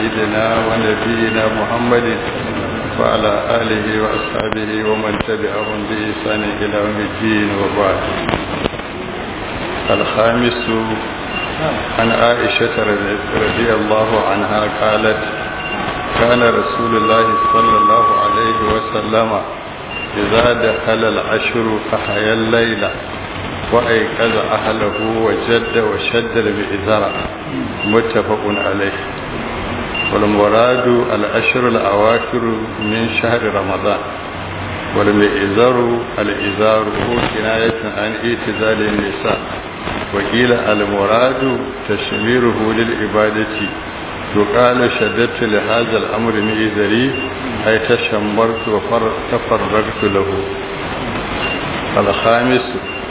سيدنا ونبينا محمد وعلى آله وأصحابه ومن تبعهم بإحسان إلى يوم الدين وبعد الخامس عن عائشة رضي الله عنها قالت كان رسول الله صلى الله عليه وسلم إذا دخل العشر أحيا الليل وأيقظ أهله وجد وشد بإزرع متفق عليه والمراد الأشهر الأواخر من شهر رمضان والمئزر الإزار هو كناية عن اعتزال النساء وقيل المراد تشميره للعبادة يقال شددت لهذا الأمر مئزري أي تشمرت وتفرغت له الخامس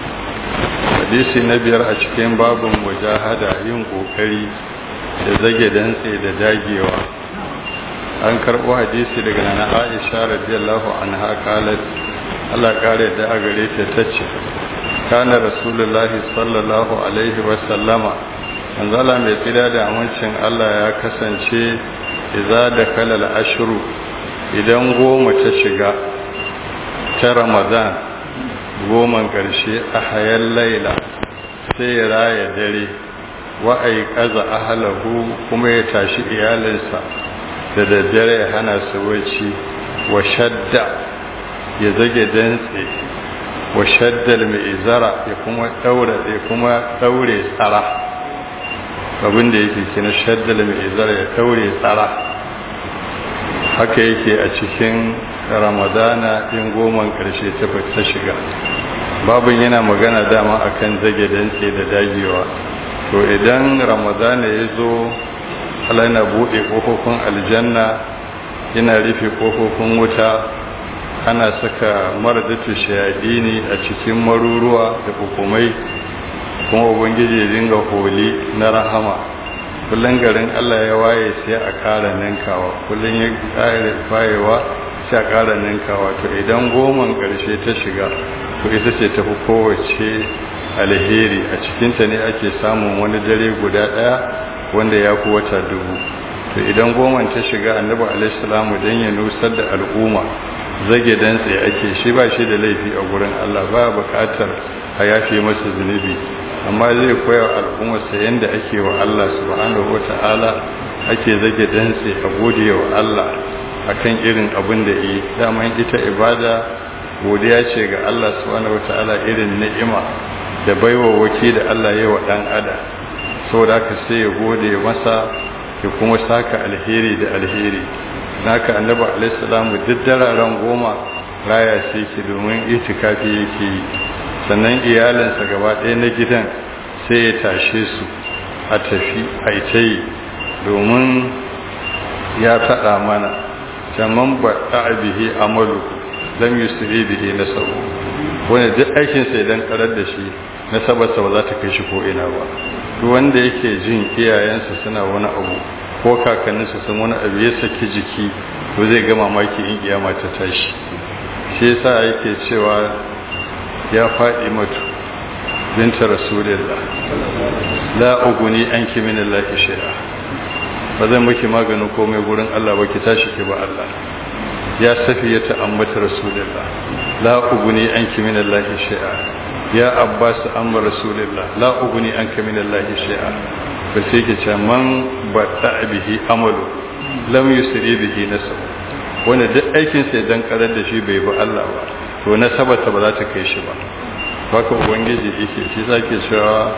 hadisi na biyar a cikin babin mujahada yin kokari da zage dantse da dagewa an karɓo hadisi daga nana aisha radiyallahu anha qalat Allah kare da a gare ta tace kana rasulullahi sallallahu alaihi wa sallama manzala mai tsira da amincin Allah ya kasance idza da kalal ashru idan goma ta shiga ta ramadan goman ƙarshe a hayan laila sai ya raya dare wa'ai ƙaza ahalahu kuma ya tashi iyalinsa da daddare ya hana su wacce wa shadda ya zage dantse wa shaddal mai izara ya kuma daura ya kuma daure tsara abin da yake kina shaddal mai izara ya daure tsara haka yake a cikin ramadana in goman karshe ta shiga babin yana magana dama akan zage dantse da dagewa to idan ramadana ya zo Allah yana buɗe ƙofofin aljanna yana rufe ƙofofin wuta ana saka maradatu shayadini a cikin maruruwa da hukumai kuma ubangiji ya dinga holi na rahama kullum garin Allah ya waye sai a ƙara ninkawa kullum ya ƙara wayewa sai a ƙara ninkawa to idan goman ƙarshe ta shiga to ita ce tafi kowace alheri a cikinta ne ake samun wani dare guda ɗaya wanda ya fi wata dubu to idan goman ta shiga annabi alaihissalamu don ya nusar da al'umma zage dantse ake shi ba shi da laifi a gurin Allah ba buƙatar a yafe masa zunubi amma zai koya wa al'ummarsa yadda ake wa Allah subhanahu wata'ala ake zage dantse a gode wa Allah akan irin abin da yi daman ita ibada godiya ce ga Allah subhanahu wata'ala irin ni'ima da baiwa waki da Allah ya wa dan adam saboda haka sai ya gode masa ya kuma saka alheri da alheri naka annabi alaihi salamu duk dararen goma raya shi ki domin itikafi yake yi sannan iyalinsa gaba ɗaya na gidan sai ya tashe su a tafi a ita yi domin ya faɗa mana jaman ba bihi amalu lam yusri bihi nasabu wanda duk aikin sai dan karar da shi nasabarsa ba za ta kai shi ko ina ba duk wanda yake jin iyayensa suna wani abu ko kakanninsa sun wani abu ya saki jiki to zai ga mamaki in kiyama ta tashi shi yasa yake cewa ya faɗi mutu binta rasulillah la uguni anki min Allah shay'a ba zan miki maganin komai gurin Allah ba ki tashi ki ba Allah ya safiya ta ammata rasulillah la uguni anki min Allah shay'a ya abbas amma rasulillah la uguni anka min Allah shay'a ba sai ki ce man bada bihi amalu lam yusri bihi nasab wanda duk aikin sai dan karar da shi bai bi Allah ba to nasabata ba za ta kai shi ba haka ubangiji yake shi zake cewa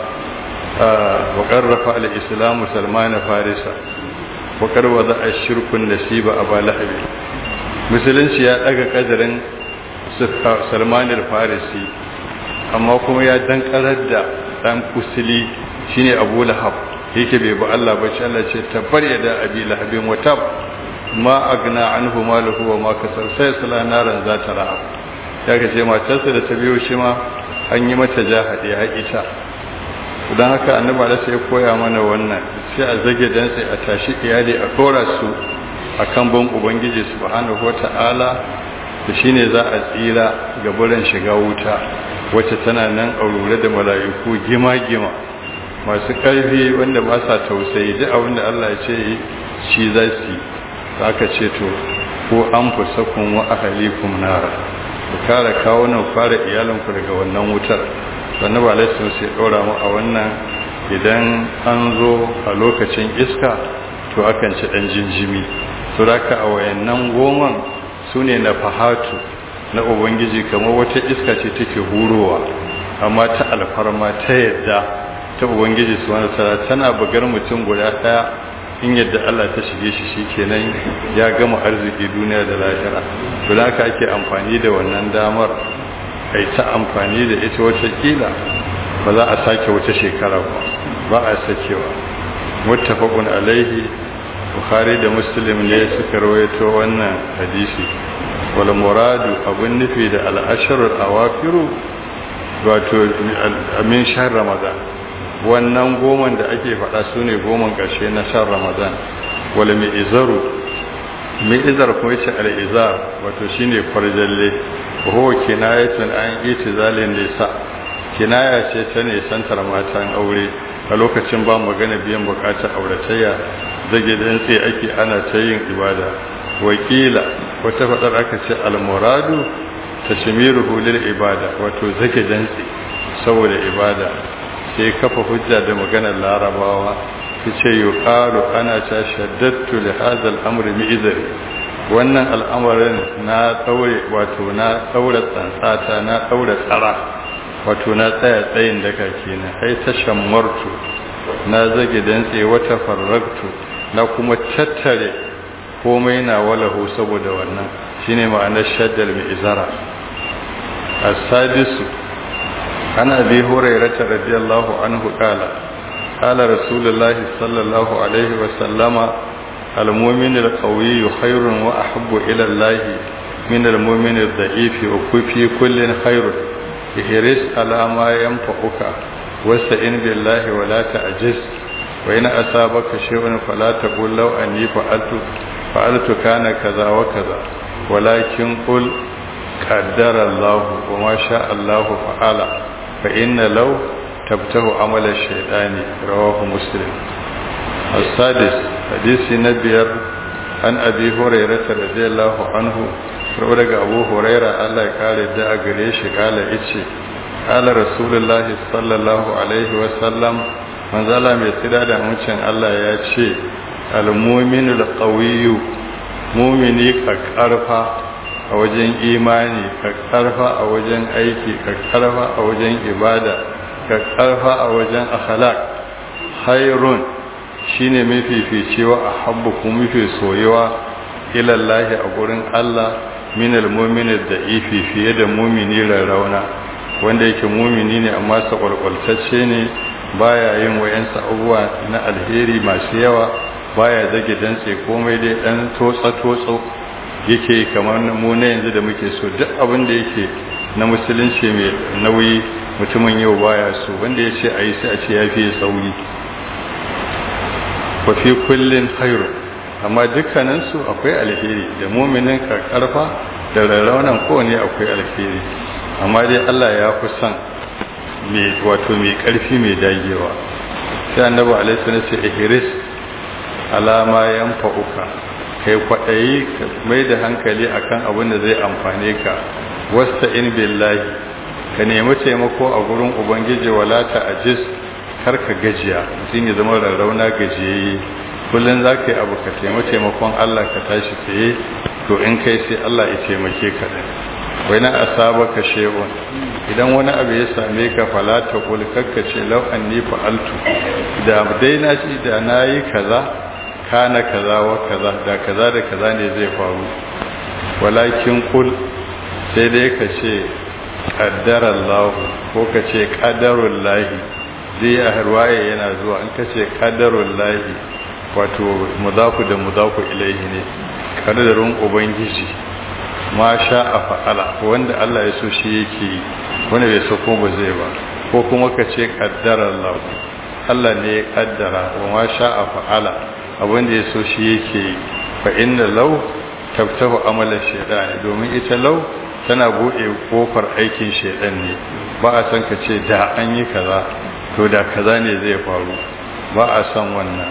wa qarrafa al-islam salman farisa wa qarwa za ashirkun nasiba aba lahabi musulunci ya daga kadarin salman al-farisi amma kuma ya dankarar da dan kusili shine abu lahab yake bai bi Allah ba shi Allah ce tabbar ya da abi lahabin wa tab ma agna anhu maluhu wa ma kasar sai sala naran za ta rahab ya kace matarsa da ta biyo shi ma an yi mata jahadi haƙisha don haka annabi da sai koya mana wannan sai a zage dan sai a tashi iyali a kora su akan ban ubangiji subhanahu wata'ala da shine za a tsira ga buran shiga wuta wacce tana nan aurure da mala'iku gima-gima masu ƙarfi wanda ba sa tausayi duk abin da Allah ya ce shi za su yi aka ce to ko an fusakun wa ahalikum nara ku kare kawunan fara iyalanku daga wannan wutar sannan ba laifin sai ɗora mu a wannan idan an zo a lokacin iska to akan ci ɗan jinjimi su raka a wayannan goman su ne na fahatu na ubangiji kamar wata iska ce take hurowa amma ta alfarma ta yadda ta ubangiji su wani tara tana bugar mutum guda ɗaya in yadda Allah ta shige shi shikenan ya gama arziki duniya da lahira to da haka ake amfani da wannan damar ai ta amfani da ita wata kila ba za a sake wata shekara ba ba a sakewa muttafaqun alaihi bukhari da muslim ne suka rawaito wannan hadisi wal muradu abun nufi da al ashrul awafiru wato amin shahr ramadan wannan goman da ake faɗa su ne goman ƙarshe na shan ramadan wala mai izaru mai izar kuma yace al-izar wato shine farjalle ho kinayatun an itizalin nisa kinaya ce ta ne santar matan aure a lokacin ba magana biyan bukatar auratayya zage dantse ake ana ta yin ibada wakila wata fadar aka ce al-muradu tashmiruhu lil ibada wato zage dantse saboda ibada sai kafa hujja da maganar larabawa su ce yi ƙaru ana ta shaddattu da hazal amri mi'izari wannan al'amarin na tsaure wato na tsaure tsantsata na tsaure tsara wato na tsaya tsayin daga kenan ai ta shammartu na zage dantse wata farraktu na kuma tattare komai na walahu saboda wannan shine ma'anar shaddal mi'izara as-sadisu عن أبي هريرة رضي الله عنه قال قال رسول الله صلى الله عليه وسلم المؤمن القوي خير وأحب إلى الله من المؤمن الضعيف وفي كل خير احرص على ما ينفعك واستعن بالله ولا تعجز وإن أصابك شيء فلا تقول لو أني فعلت فعلت كان كذا وكذا ولكن قل قدر الله وما شاء الله فعل فإن لو تبته عمل الشيطان رواه مسلم السادس حديث نبير عن أبي هريرة رضي الله عنه رودك أبو هريرة الله قال دعا قريش قال إتشي قال رسول الله صلى الله عليه وسلم من ظلم يتدى دعوشن الله يتشي المؤمن القوي مؤمني كأرفا a wajen imani ka karfa a wajen aiki ka karfa a wajen ibada ka karfa a wajen akhlaq khairun shine mafificewa a habbu kuma mafi soyewa ilallahi a gurin Allah min almu'mini da'ifi fiye da mumini rarrauna wanda yake mumini ne amma sa kwalkwaltacce ne baya yin wayansa abubuwa na alheri masu yawa baya zage dantse komai dai dan totsa totso yake kamar mu na yanzu da muke so duk abin da yake na musulunci mai nauyi mutumin yau baya so wanda ya ce a yi sai a ce ya fiye tsauri wa fi kullin khairu amma dukkaninsu akwai alheri da muminin karfa da rarraunan kowane akwai alheri amma dai Allah ya fi son mai wato mai karfi mai dagewa sai annabi alaihi wasallam ce ihris alama yanfa'uka kai kwaɗayi ka mai da hankali akan abin da zai amfane ka wasta in billahi ka nemi taimako a gurin ubangiji wala ta ajis kar ka gajiya mutum ya zama rarrauna gajiyayye kullum za ka yi abu ka taimi taimakon allah ka tashi tsaye to in kai sai allah ya taimake ka ɗin wai na asaba ka shehun idan wani abu ya same ka fala ta kul kakka ce lau an ni fa'altu da dai na ci da na yi kaza kana kaza wa kaza da kaza da kaza ne zai faru walakin kul sai dai ka ce qaddara Allah ko ka ce qadarul lahi zai a harwaye yana zuwa in ka ce qadarul lahi wato mudafu da mudafu ilaihi ne kaddarin ubangiji ma sha a fa'ala wanda Allah ya so shi yake wanda bai so kuma ba zai ba ko kuma ka ce qaddara Allah Allah ne ya kaddara wa ma sha a fa'ala abin da ya so shi yake fa inna law tabtahu amalan shaytan domin ita law tana bude kofar aikin shaytan ne ba a san ka ce da an yi kaza to da kaza ne zai faru ba a san wannan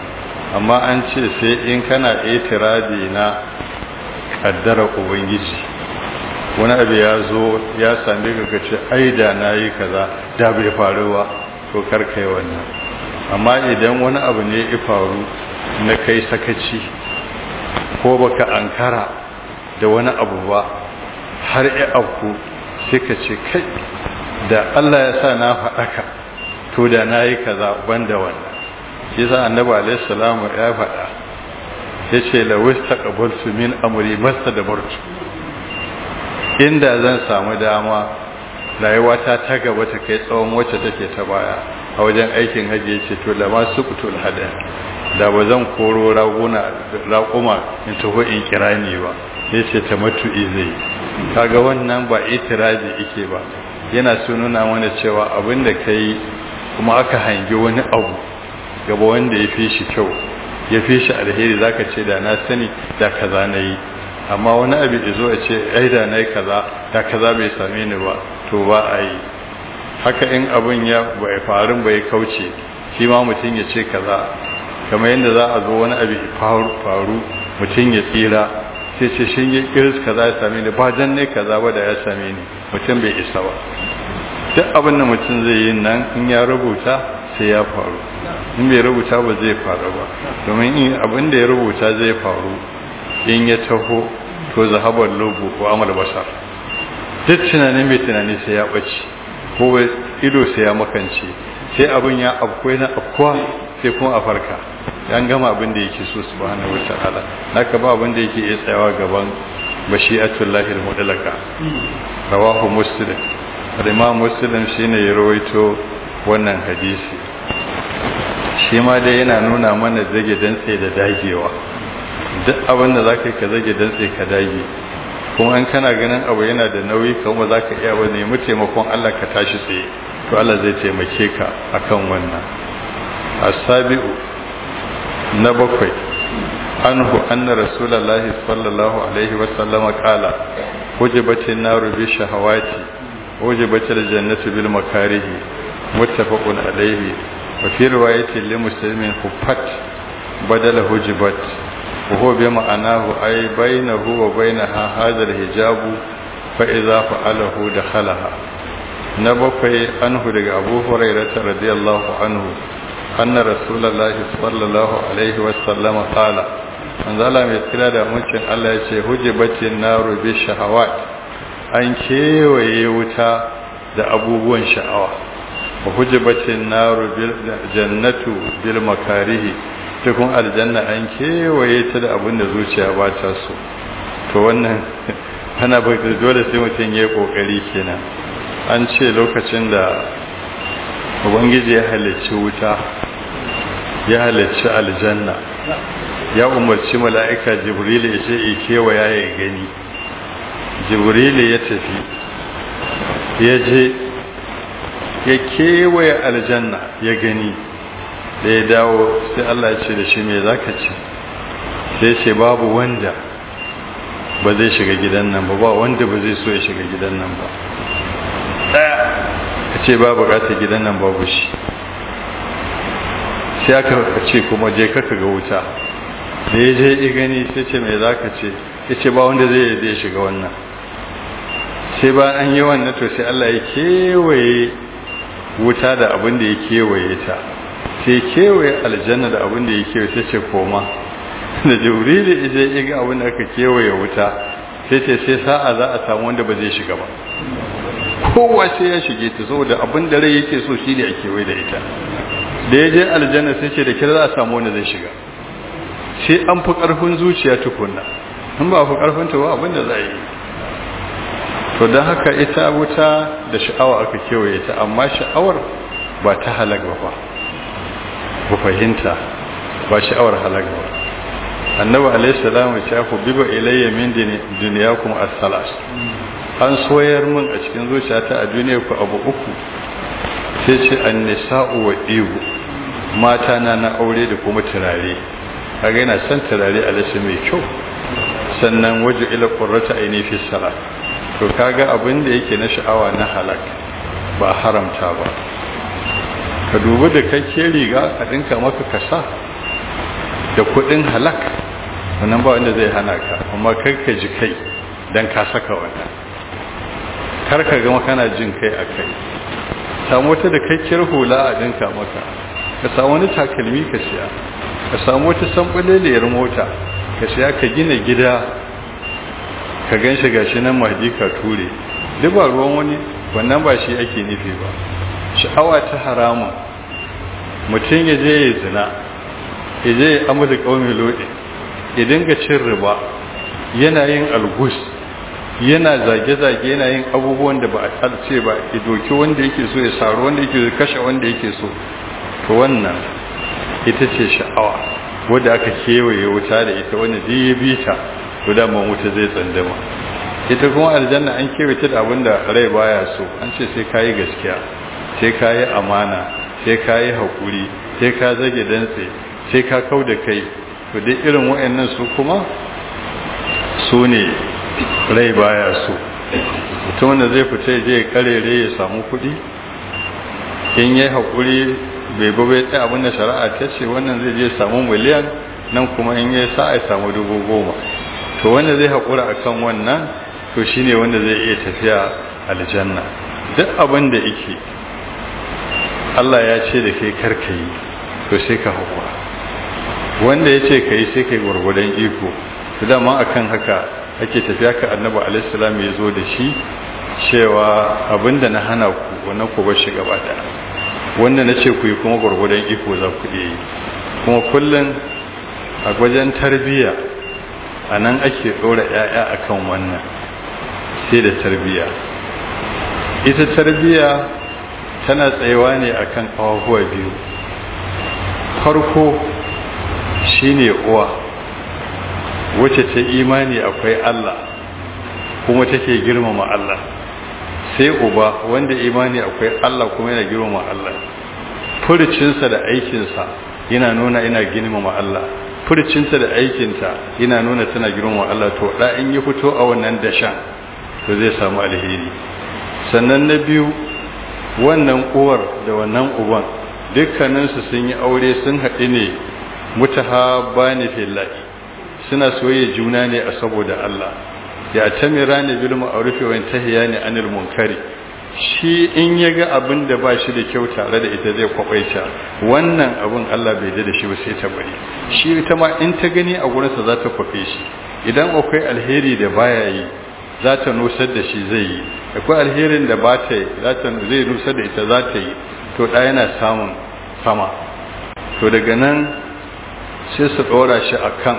amma an ce sai in kana itiradi na kaddara ubangiji wani abu ya zo ya same ka ce ai da na yi kaza da bai faru ba to karkai wannan amma idan wani abu ne ya faru na kai sakaci ko baka ankara da wani abu ba har ya afku sai ka ce kai da Allah ya sa na faɗaka to da na yi kaza banda wannan shi sa annabi alaihi salamu ya faɗa ya ce lawis taqabaltu min amri masta da bartu inda zan samu dama rayuwata ta gaba ta kai tsawon wacce take ta baya a wajen aikin hajji yace to da ma suqtul hada da ba zan koro raguna raƙuma in taho in kirani ba yace ta matu'i zai kaga wannan ba itirazi yake ba yana so nuna mana cewa abin da kai kuma aka hangi wani abu gaba wanda ya fi shi kyau ya fi shi alheri zaka ce da na sani da kaza na yi amma wani abu da zo a ce ai da na yi kaza da kaza bai same ni ba to ba a yi haka in abin ya bai faru bai kauce shi ma mutum ya ce kaza kamar yadda za a zo wani abu faru mutum ya tsira sai ce shi ya kiris kaza ya same ni ba dan ne kaza ba da ya same ni mutum bai isa ba duk abin da mutum zai yi nan in ya rubuta sai ya faru in bai rubuta ba zai faru ba domin in abin da ya rubuta zai faru in ya taho to zahabar lobo ko amal basar duk tunanin mai tunani sai ya ɓace ko ido sai ya makance sai abin ya afkwai na afkwa sai kuma a farka yan gama abin da yake so subhanahu wataala naka ba abin da yake iya tsayawa gaban bashi'atullahi al-mudallaka rawahu muslim imam muslim shine ya rawaito wannan hadisi shi ma dai yana nuna mana zage dantse da dagewa duk abin da zaka yi ka zage dantse ka dage kuma in kana ganin abu yana da nauyi kuma za ka iya wani nemi taimakon Allah ka tashi tsaye to Allah zai taimake ka akan wannan asabi'u na bakwai anhu anna rasulullahi sallallahu alaihi wa sallama qala hujibatin naru bi shahawati hujibatil jannatu bil makarihi muttafaqun alaihi wa fi riwayatin li muslimin huffat badala hujibat وهو بمعناه أي بينه وبينها هذا الحجاب فإذا فعله دخلها نبقي عنه لك أبو هريرة رضي الله عنه أن رسول الله صلى الله عليه وسلم قال من ظلم يتكلا دا ممكن الله يشي هجبت النار بالشهوات an kewaye wuta da abubuwan sha'awa wa hujibatin naru jannatu bil makarihi cikin aljanna an kewaye ta da abin da zuciya ba ta so to wannan ana baka dole sai mutum ya yi kokari kenan an ce lokacin da ubangiji ya halicci wuta ya halicci aljanna ya umarci mala'ika jibril ya ce ya kewaya ya gani jibril ya tafi ya je ya kewaye aljanna ya gani da ya dawo sai Allah ya ce da shi me zaka ce sai ce babu wanda ba zai shiga gidan nan ba ba wanda ba zai so ya shiga gidan nan ba daya ka ce ba bukatar gidan nan babu shi sai aka ce kuma je kaka ga wuta da ya je ya gani sai ce me zaka ce ya ce ba wanda zai zai shiga wannan sai ba an yi wannan to sai Allah ya kewaye wuta da abin da ya kewaye ta sai kewaye aljanna da abin da ya kewaye sai ce koma da jibrili idan ya ga abin da aka kewaye wuta sai ce sai sa'a za a samu wanda ba zai shiga ba kowa sai ya shige ta saboda abin da rai yake so shi ne a kewaye da ita da ya je aljanna sai ce da kira za a samu wanda zai shiga sai an fi karfin zuciya tukunna in ba fi karfin ta ba abin da za a yi to don haka ita wuta da sha'awa aka kewaye ta amma sha'awar ba ta halag ba ku fahimta ba sha'awar halag ba annabi alaihi salamu ya ku biba ilayya min duniyakum as-salas an soyar min a cikin zuciyata a duniya ku abu uku sai ce an-nisa'u wa ibu mata na na aure da kuma turare kaga yana son turare alaihi mai kyau sannan waje ila qurrata aini fi salat to kaga abin da yake na sha'awa na halak ba haramta ba ka dubi da kake riga a dinka maka kasa da kudin halak wannan ba wanda zai hana ka amma kar ka ji kai dan ka saka wannan kar ka gama kana jin kai a kai samu wata da kakkiyar hula a dinka maka ka samu wani takalmi ka siya ka samu wata sambaleliyar mota ka siya ka gina gida ka gan shi gashi nan mahdi ka ture duk ba ruwan wani wannan ba shi ake nufi ba sha'awa ta haramun mutum ya je ya zina ya je ya amurda ƙaunin lodi ya dinga cin riba yana yin algus yana zage-zage yana yin abubuwan da ba a talce ba ya doki wanda yake so ya saru wanda yake so kashe wanda yake so to wannan ita ce sha'awa wadda aka kewaye wuta da ita wanda duk ya bi ta to da wuta zai tsandama ita kuma aljanna an kewaye ta da abin da rai baya so an ce sai kayi gaskiya sai kayi amana sai kayi haƙuri sai ka zage dantse sai ka kau da kai to dai irin wa'annan su kuma su ne rai baya so mutum da zai fita je karere ya samu kuɗi in yi haƙuri bai bai tsaye abinda shari'a ta ce wannan zai je samu miliyan nan kuma in yi sa a samu dubu goma to wanda zai haƙura a kan wannan to shi ne wanda zai iya tafiya aljanna duk abin da yake Allah ya ce da kai karka yi to sai ka haƙura wanda ya ce ka yi sai ka yi gwargwadon iko to dama akan haka ake tafiya ka annabi alaihissalam ya zo da shi cewa abinda na hana ku wannan ku bar shi gaba da wanda na ce ku yi kuma gwargwadon iko za ku iya yi kuma kullum a wajen tarbiyya a nan ake ɗora 'ya'ya a kan wannan sai da tarbiyya ita tarbiyya tana tsayewa ne a kan ƙawahuwa biyu farko shine uwa wacce ta imani akwai Allah kuma take girmama Allah sai uba wanda imani akwai Allah kuma yana girmama Allah furcinsa da aikinsa yana nuna ina girmama Allah furcinta da aikinta yana nuna tana girmama Allah to da in yi fito a wannan dashan to zai samu alheri sannan na biyu wannan uwar da wannan uban dukkaninsu sun yi aure sun haɗu ne mutahabbani fillahi suna soyayya juna ne a saboda Allah ya tamira ne bil ma'ruf wa yantahiya ne anil munkari shi in yaga abin da ba shi da kyau tare da ita zai kwabaita wannan abin Allah bai da shi ba sai ta bari shi ita ma in ta gani a gurin sa za ta kwafe shi idan akwai alheri da baya yi za ta nusar da shi zai yi akwai alherin da ba ta yi za ta zai nusar da ita za ta yi to da yana samun sama to daga nan sai su ɗora shi akan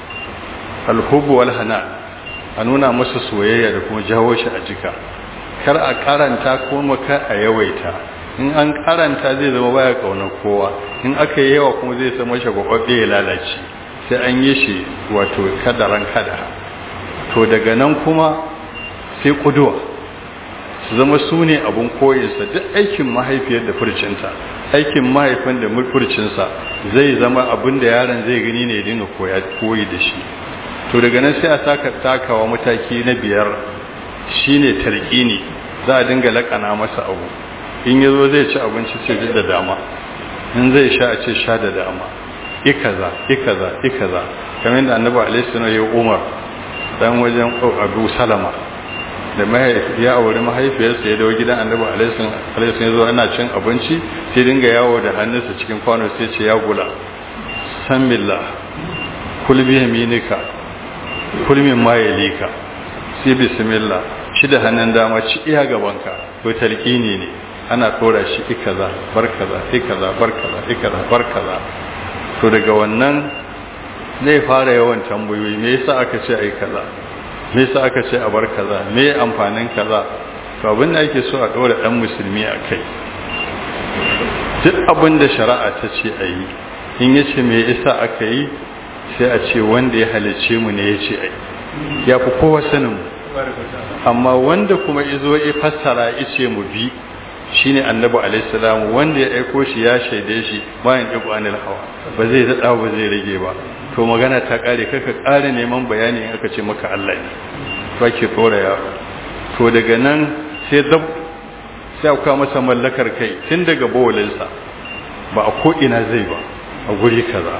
alhubu wal hana a nuna masa soyayya da kuma jawo shi a jika kar a karanta kuma kar a yawaita in an karanta zai zama baya kaunar kowa in aka yi yawa kuma zai zama shagwababbe ya lalace sai an yi shi wato kadaran kada to daga nan kuma sai kuduwa su zama su ne abun koyinsa duk aikin mahaifiyar da furcinta aikin mahaifin da furcinsa zai zama abin da yaron zai gani ne dinga koyi da shi to daga nan sai a saka takawa mataki na biyar shine talqini za a dinga lakana masa abu in yazo zai ci abinci sai ji da dama in zai sha a ce sha da dama ikaza ikaza ikaza kamar da annabi alaihi sallam ya umar dan wajen abu salama da ya auri mahaifiyarsa ya dawo gidan annabi alaihi sallam ya zo ana cin abinci sai dinga yawo da hannunsa cikin kwano sai ce ya gula san billah kul bi yaminika kulmin mayalika sai bismillah shi da hannun dama ci iya gabanka ko talqini ne ana tsora shi ikaza barkaza ikaza barkaza ikaza barkaza to daga wannan zai fara yawan tambayoyi me yasa aka ce ai kaza me yasa aka ce a bar kaza me amfanin kaza to abin da ake so a dora dan musulmi a kai duk abin da shari'a ta ce a yi in yace me yasa aka yi sai a ce wanda ya halice mu ne ya ce ai ya fi kowa sanin mu amma wanda kuma izo ya fassara ya ce mu bi shine annabi alaihissalam wanda ya aiko shi ya shaide shi bayan ɗigo anil hawa ba zai daɗa ba zai rage ba to magana ta ƙare kaka ƙare neman bayani in aka ce maka Allah ne to ake tsora yaro to daga nan sai dab sai aka masa mallakar kai tun daga bawalinsa ba a ko ina zai ba a guri kaza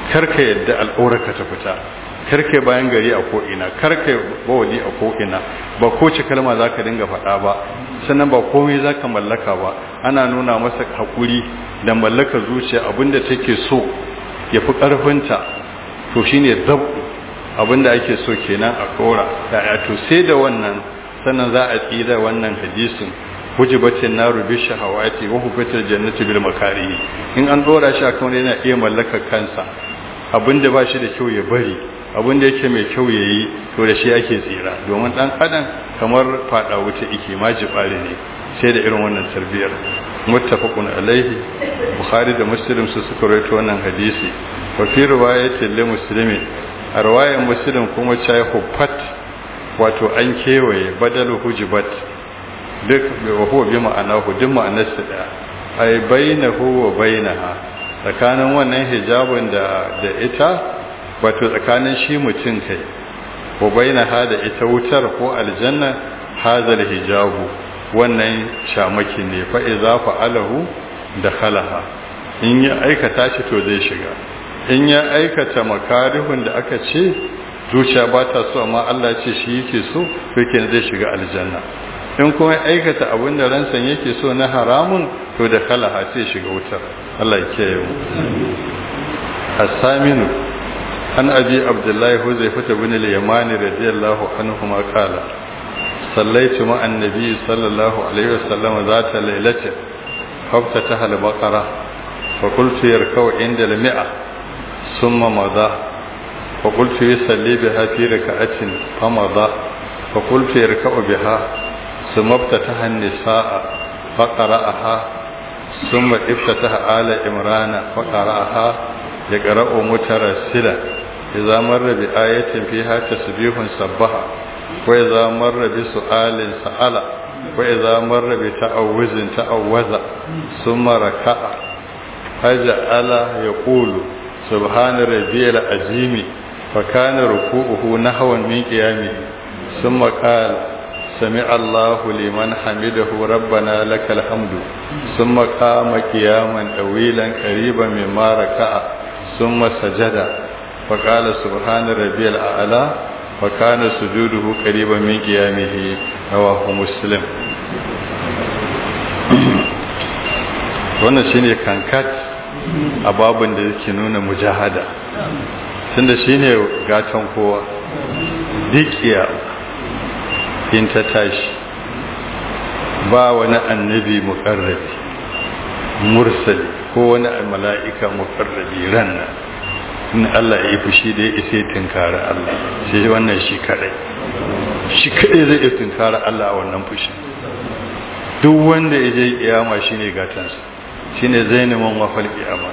karka yadda al'aurarka ta fita karka bayan gari a ko'ina karka bawali a ko'ina ba ko ci kalma za ka dinga faɗa ba sannan ba komai za ka mallaka ba ana nuna masa haƙuri da mallaka zuciya abinda take so ya fi ƙarfinta to shine zabu abinda ake so kenan a kora ya to sai da wannan sannan za a tsira wannan hadisin hujibatin naru bi shahawati wa hufatil jannati bil makarihi in an dora shi akan yana iya mallakar kansa abinda ba shi da kyau ya bari abinda yake mai kyau yayi to da shi ake tsira domin dan adam kamar fada wuta yake majibare ne sai da irin wannan tarbiyar muttafaqun alaihi bukhari da muslim su suka rawaito wannan hadisi wa fi riwayatin li muslimin a riwayar muslim kuma chai hufat wato an kewaye badalu hujibat duk wa huwa bi ma'anahu duk ma'anarsa da ay bainahu wa bainaha tsakanin wannan hijabin da da ita wato tsakanin shi mutum kai wa bainaha da ita wutar ko aljanna hazal hijabu wannan shamaki ne fa idza fa'alahu dakhalaha in ya aikata shi to zai shiga in ya aikata makarihun da aka ce zuciya ba ta so amma Allah ce shi yake so to kenan zai shiga aljanna in kuma ya aikata abin da ransan yake so na haramun to da kalaha sai shiga wutar Allah ya kiyaye mu as-saminu an abi abdullahi huzaifah ibn al-yamani radiyallahu anhu ma qala sallaitu ma annabi sallallahu alaihi wasallam zata lailatin faftataha al-baqara fa qultu yarkau inda al-mi'a thumma madha fa qultu yusalli biha fi rak'atin fa madha fa qultu yarkau biha ثم افتتح النساء فقرأها ثم افتتح آل إمران فقرأها يقرأ مترسلا إذا مر بآية فيها تسبيح سبها وإذا مر بسؤال سأل وإذا مر بتأوز تأوز ثم ركع فجعل يقول سبحان ربي العظيم فكان ركوعه نحو من قيامه ثم قال سمع الله لمن حمده ربنا لك الحمد ثم قام قياما طويلا قريبا مما ركع ثم سجد فقال سبحان ربي الأعلى وكان سجوده قريبا من قيامه رواه مسلم wannan shine kankat a babin da yake nuna mujahada tunda shine gatan kowa dikiya in ta tashi ba wani annabi mukarrabi mursali ko wani mala'ika mukarrabi ranna in Allah ya yi fushi da ya isa tunkara Allah sai wannan shi kadai shi kadai zai iya tunkara Allah a wannan fushi duk wanda ya je kiyama shine gatansa shine zainiman wafal kiyama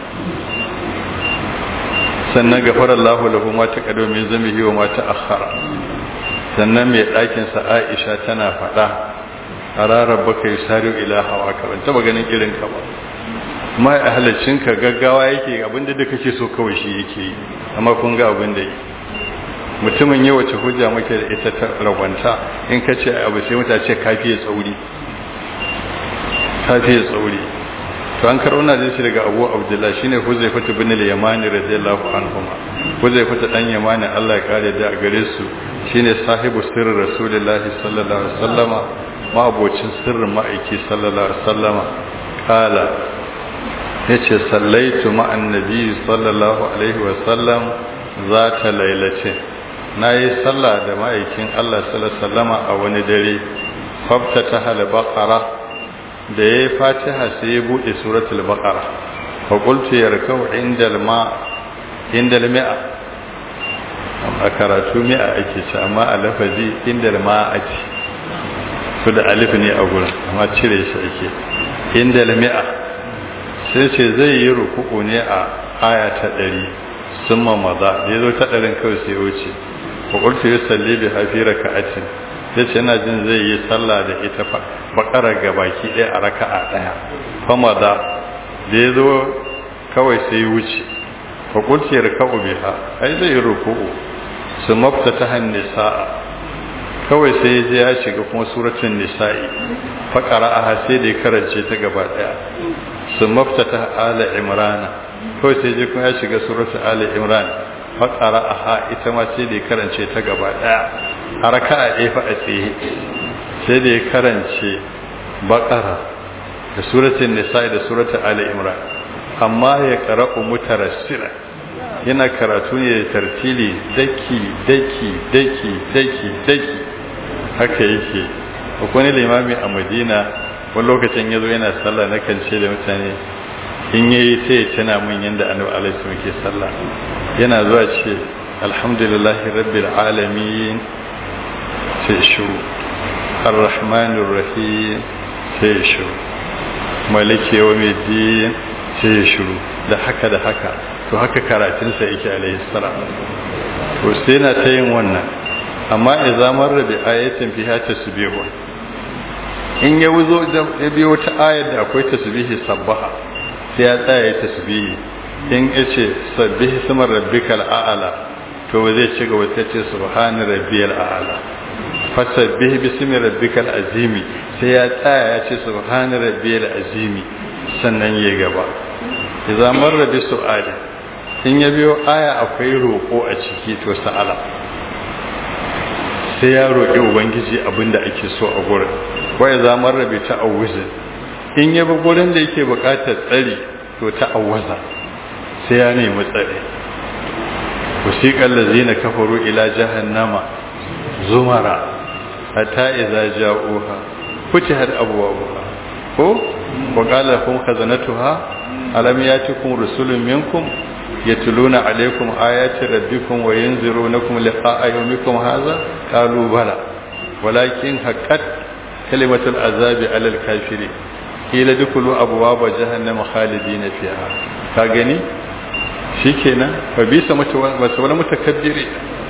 sannan gafara Allah lahu ma taqaddama min zambihi wa ma ta'akhkhara sannan mai ɗakinsa aisha tana faɗa a rarar baka yi sari ila hawa ka ban taɓa ganin irin ka ba ma a ka gaggawa yake abinda da kake so kawai shi yake yi amma kun ga abin da yi mutumin yi wace hujja muke da ita ta ragwanta in ka ce abu sai mutane ce kafiye tsauri kafiye tsauri to an karo na shi daga abu abdullah shine huzaifatu bin al-yamani radiyallahu anhuma huzaifatu dan yamani Allah ya kare da a gare su shine sahibu sirrin rasulullahi sallallahu alaihi wasallama ma abocin sirrin ma'aiki sallallahu alaihi wasallama kala yace sallaitu ma'an nabi sallallahu alaihi wasallam zata lailace nayi sallah da ma'aikin Allah sallallahu alaihi wasallama a wani dare faftata hal baqara da yayi fatiha sai ya bude suratul baqara fa qultu yarkau indal ma indal mi'a a karatu mi'a ake ci amma a lafazi indal ma ake su da alif ne a gurin amma cire shi ake indal mi'a sai ce zai yi ruku'u ne a aya ta ɗari sun maza ya zo ta ɗarin kawai sai wuce fa qultu yusalli bi hafi raka'atin ya ce yana jin zai yi sallah da ita bakara ga baki ɗaya a raka'a ɗaya fama da da ya zo kawai sai wuce fakulci ya raka'u biha ai zai yi ruku'u su mafta ta hannu sa'a kawai sai ya je ya shiga kuma suratun nisa'i faƙara a sai da ya karance ta gaba ɗaya sun maftata ala imrana kawai sai je kuma ya shiga suratun ala imran faƙara a ita ma sai da ya karance ta gaba ɗaya a raka a ɗefa a tsaye sai da ya karance baƙara da suratun nisa'i da suratun ala imran amma ya ƙara'u mutarassira yana karatu ne da tartili daki daki daki daki daki haka yake akwai limami a madina wani lokacin ya zo yana sallah na kan ce da mutane in yayi sai ya tana min yadda annabi alaihi muke sallah yana zuwa ce alhamdulillahi rabbil alamin sai shiru arrahmanir rahim sai shiru maliki yawmiddin sai shiru da haka da haka to haka karatunsa yake alaihi salam to sai na ta yin wannan amma idan marra bi ayatin fiha tasbihu in ya wuzo ya biyo wata ayar da akwai tasbihi sabbaha sai ya tsaya ya tasbihi in yace sabbihi sama rabbikal a'la to zai ci gaba ta ce subhana rabbiyal a'la fasabbih bismi rabbikal azimi sai ya tsaya ya ce subhana rabbiyal azimi sannan ya gaba idan marra bi su'ali in ya biyo aya akwai roƙo a ciki to sa'ala sai ya roƙi ubangiji abinda ake so a gurin waya zamar rabe ta awuzin in ya bi gurin da yake buƙatar tsari to ta awwaza sai ya nemi tsari wasiƙar lazina kafaru ila jahannama zumara hatta idza ja'uha futihat abwabuha ko wa qala kum khazanatuha alam yatikum rusulun minkum يتلون عليكم آيات ربكم وينذرونكم لقاء يومكم هذا قالوا بلى ولكن حقت كلمة العذاب على الكافرين قيل ادخلوا أبواب جهنم خالدين فيها كاغني shikenan fa bisa mata wani mutakabbiri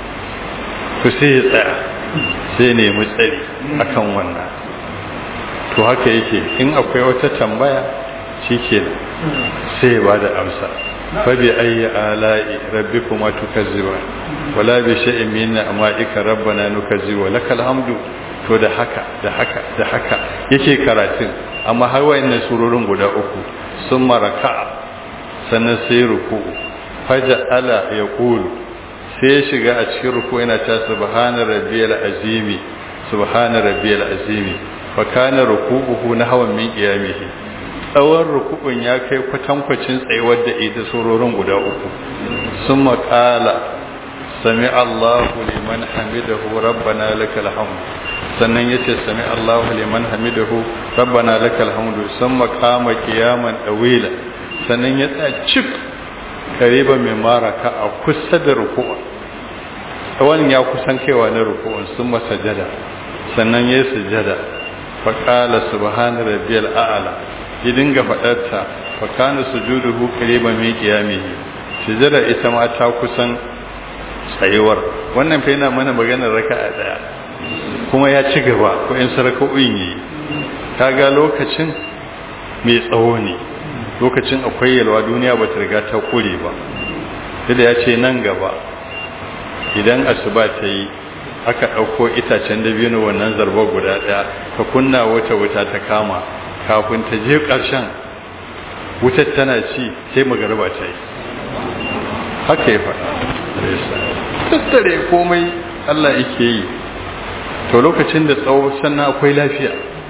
to sai ya tsaya sai ne mu tsari akan wannan to haka yake in akwai wata tambaya shikenan sai ya bada amsa فبأي آلاء ربكما تكذبان ولا بشيء من نعمائك ربنا نكذب ولك الحمد to da haka da haka da haka yake karatun amma har wayannan surorin guda uku sun maraka sannan sai ruku faja ala ya kulu sai ya shiga a cikin ruku yana ta subhana rabbiyal azimi subhana rabbiyal azimi fa kana ruku'uhu nahwan min qiyamihi tsawon rukubin ya kai kwatankwacin tsayuwar da ita sororin guda uku sun makala sami Allahu liman hamidahu rabbana lakal hamd sannan yace sami Allahu liman hamidahu rabbana lakal hamd sun makama kiyaman dawila sannan ya tsaya cik kariba mai maraka a kusa da ruku'un tsawon ya kusan kaiwa na ruku'un sun masajada sannan ya sujada faƙala subhana rabbiyal a'la ya dinga faɗarta fa kana sujuduhu qariban min qiyamihi sujada ita ma ta kusan tsayuwar wannan fa yana mana maganar raka'a daya kuma ya ci gaba ko in saraka'o'in yi kaga lokacin mai tsawo ne lokacin akwai yalwa duniya ba ta riga ta kure ba da ya ce nan gaba idan asuba ta yi aka ɗauko itacen dabino wannan zarba guda ɗaya ka kunna wata wuta ta kama kafin ta je ƙarshen wutar tana ci sai magarba ta yi haka ya faɗa tattare komai Allah yake yi to lokacin da tsawo sannan akwai lafiya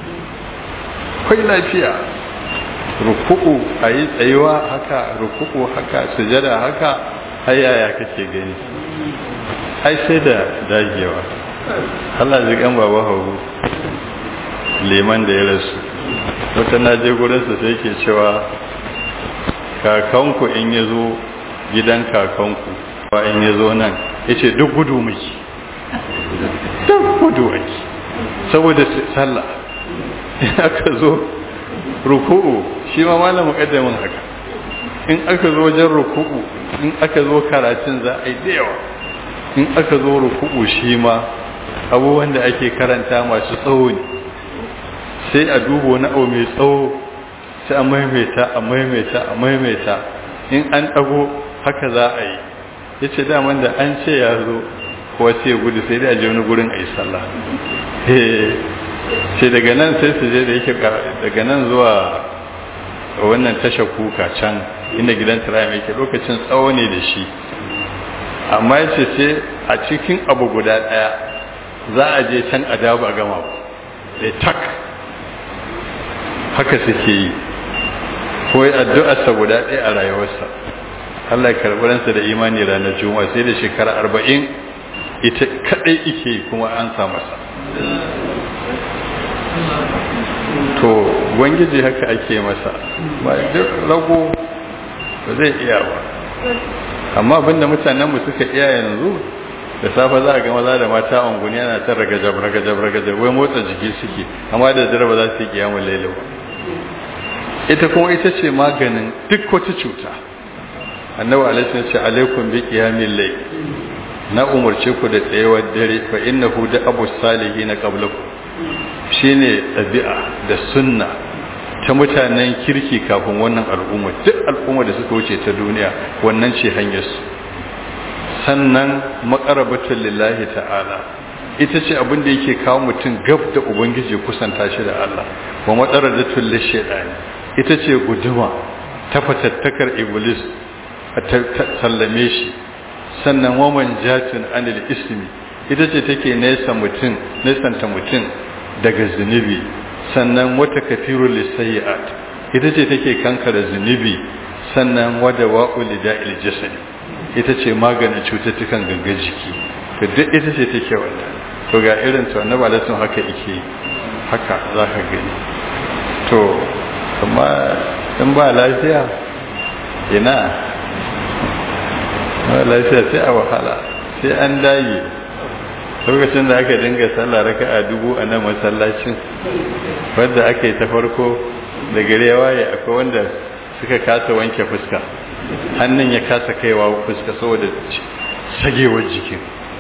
akwai lafiya ruku'u a yi tsayuwa haka ruku'u haka sujada haka hayaya kake gani ai sai da dagewa Allah ji kan baba hauru leman da ya rasu wata na je gurinsa sai ke cewa kakanku in ya zo gidan kakanku ba in ya zo nan ya ce duk gudu miki duk gudu ake saboda sallah in aka zo ruku'u shi ma malamin ƙaddamin haka in aka zo wajen ruku'u in aka zo karatun za a yi da yawa in aka zo ruku'u shi ma abubuwan da ake karanta masu tsawo ne sai a duba wani abu mai tsawo sai a maimaita a maimaita a maimaita in an ɗago haka za a yi ya ce daman da an ce ya zo kowa sai ya gudu sai dai a je wani gurin a yi sallah sai daga nan sai su je da yake daga nan zuwa wannan tasha kuka can inda gidan tirayim yake lokacin tsawo ne da shi amma yace sai a cikin abu guda daya za a je can a dawo a gama da tak haka suke yi ko addu'arsa guda ɗaya a rayuwarsa Allah ya karɓi ransa da imani ranar juma'a sai da shekara arba'in ita kaɗai ike kuma an sa masa to gwangiji haka ake masa ba duk rago ba zai iya ba amma abinda mutanen mu suka iya yanzu da safe za a ga maza da mata a unguni ana ta ragajab ragajab ragajab wai motsa jiki suke amma da dare ba za su yi kiyamun laila ba ita kuma ita ce maganin duk wata cuta annabi alaihi ce alaikum bi qiyamil layl na umarce ku da tsayawar dare fa innahu da abu salihin qablakum shine ɗabi'a da sunna ta mutanen kirki kafin wannan al'umma duk al'umma da suka wuce ta duniya wannan ce hanyar su sannan maqarabatul lillahi ta'ala ita ce abin da yake kawo mutum gab da ubangiji kusanta shi da Allah wa matsaradatul lishaytani ita ce guduma ta fatattakar iblis ta sallame shi sannan waman jatin anil ismi ita ce take nesa mutum nesanta mutum daga zunubi sannan wata kafirul lisayiat ita ce take kankara zunubi sannan wada wa'ul da'il jasad ita ce maganin cututtukan gangan jiki to duk ita ce take wannan to ga irin to annabi alaihi haka yake haka zaka gani to amma in ba lafiya ina ba lafiya sai a wahala sai an dage lokacin da aka dinga sallah raka a dubu a nan masallacin wadda aka yi ta farko da gare waye akwai wanda suka kasa wanke fuska hannun ya kasa kaiwa fuska saboda sagewar jikin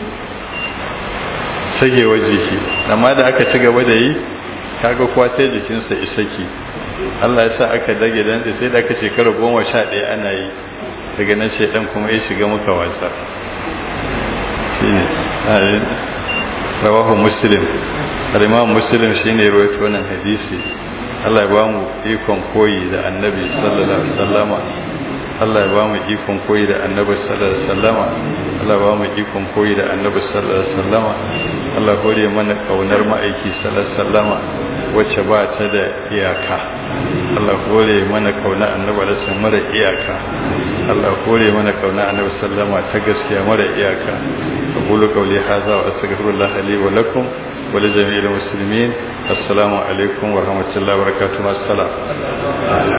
sagewar jiki amma da aka ci gaba da yi kaga kuwa sai jikinsa isaki Allah ya sa aka dage dan sai da aka shekara goma sha ɗaya ana yi daga nan shaidan kuma ya shiga muka wasa shine rawahu muslim al-imam muslim shine rawaito wannan hadisi Allah ya bamu ikon koyi da annabi sallallahu alaihi wasallama Allah ya bamu ikon koyi da annabi sallallahu alaihi wasallama Allah ya bamu ikon koyi da annabi sallallahu alaihi wasallama Allah hore mana kaunar ma'aiki sallallahu alaihi wasallama wacce ba ta da iyaka Allah hore mana kauna annabi alaihi wasallam mara iyaka Allah hore mana kauna annabi sallama ta gaskiya mara iyaka aqulu qawli hadha wa astaghfirullah li wa lakum wa li jami'il muslimin assalamu alaikum wa rahmatullahi wa barakatuh assalam